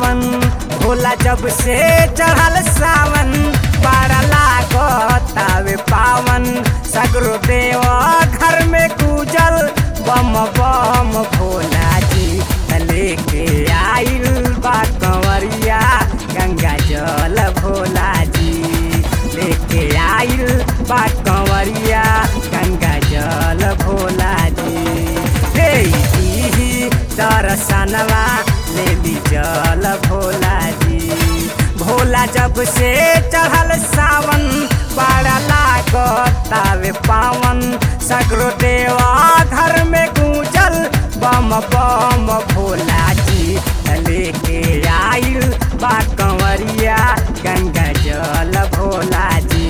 पावन भोला जब से चढ़ल सावन बड़ा लागतावे पावन सगरो देव घर में गुजल बम बम भोला जी लेके आइल बा कंवरिया गंगा जल भोला जी लेके आइल बा कंवरिया गंगा जल भोला जी हे दीही दर्शनवा ले ली जल भोला जी भोला जब से चढ़ल सावन बड़ा लागतावे पावन सगरो देवा घर में गूंजल बम बम भोला जी लेके आइल बा कंवरिया गंगा जल भोला जी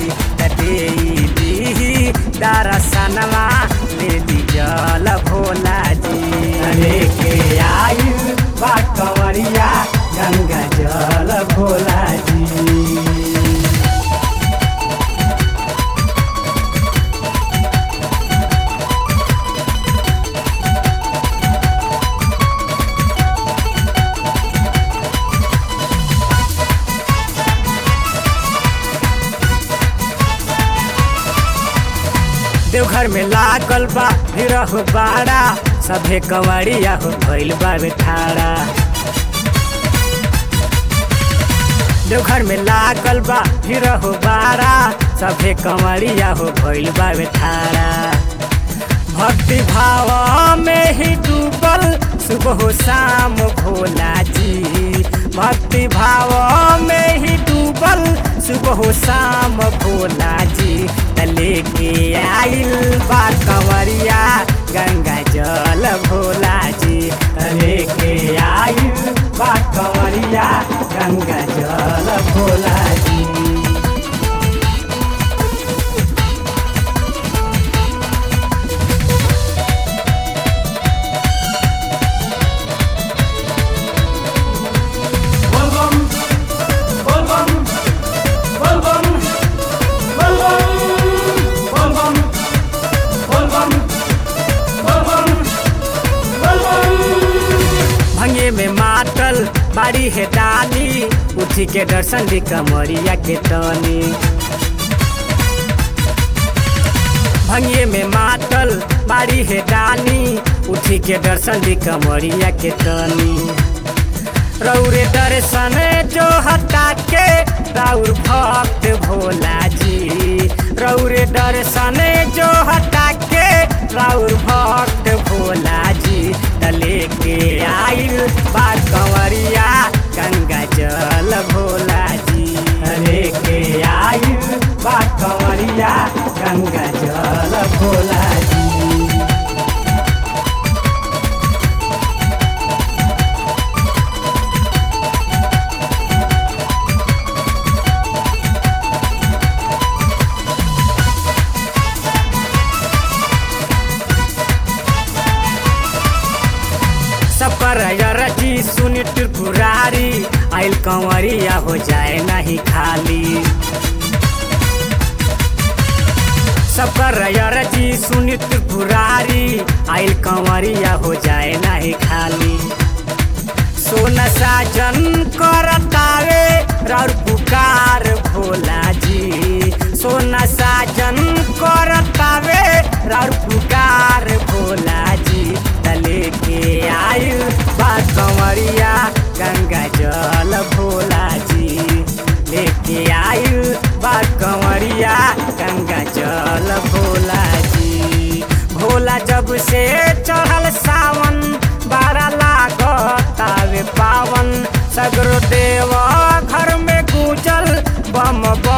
दीदी दर्शनवा ले ली जल भोला जी लेके आइल बा कंवरिया गंगा जल भोला जी देवघर में लागल बा हो बाड़ा सभे कंवरिया हो भइल बा ठाड़ा देवघर में लागल बा हो बाड़ा सभे कंवरिया हो भइल बा ठाड़ा भक्ति भाव में ही डूबल सुबह शाम भोला जी भक्ति भाव में ही डूबल सुबह शाम भोला जी लेके आइल बा कंवरिया गंगा जल भोला जी लेके आइल बा कंवरिया गंगा जल भोला जी Volvam, volvam, volvam, volvam, volvam, volvam, volvam, volvam. भंगे में मातल बाड़ी है डाली उठी के दर्शन दी कमरिया के तनी भंगे में मातल बाड़ी है डाली उठी के दर्शन दी कमरिया के तनी रौरे दर्शन जो हटा के राउर भक्त भोला जी रौरे दर्शन जो हटा के राउर भक्त भोला जी तले के आइल बा कंवरिया गंगा जल भोला जी तले के आइल बा कंवरिया गंगा जल भोला जी सफर रची सुनी त्रिपुरारी आइल कंवरिया हो जाए नहीं खाली सफर रची सुनी त्रिपुरारी आइल कंवरिया हो जाए नहीं खाली सोन साजन करतावे राउर पुकार भोला जी सोना साजन करतावे राउर पुकार भोला जी तले के आयु बा कंवरिया गंगा जल भोला जी लेके आयु बा कंवरिया गंगा जल भोला जी भोला जब से चढ़ल सावन बारा लागतावे पावन सगरो देव घर में गुजल बम बम